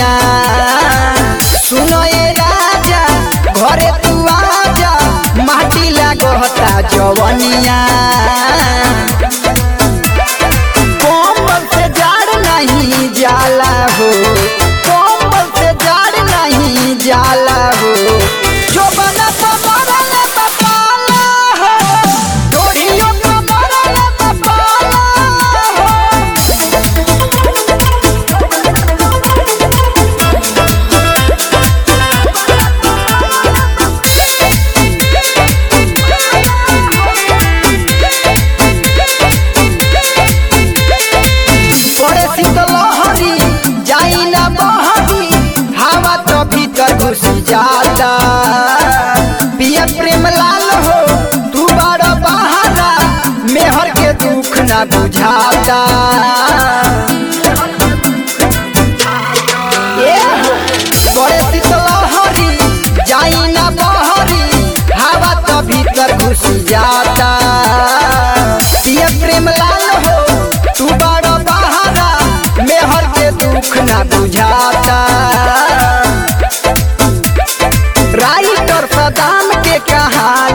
जवनिया सुनो ए राजा घरे तू आजा माटी लागता जवनिया कोमल से जाड़ नहीं जाला हो कोमल से जाड़ नहीं जाला हो जो बना पमरल पपाला हो डोरियों पमरल पपाला हो पड़े शीतलहरी जाई ना बहरी हवा तो भीतर घुस जाता पिया प्रेम लाल हो तू बड़ा बहारा मेहर के दुख ना बुझाता ए हो, बड़े शीतलहरी जाई ना बहरी हवा तो भीतर घुस जाता पिया प्रेम लाल हो तू बड़ा बहारा मेहर के दुख ना बुझाता राइटर सदाम के कहा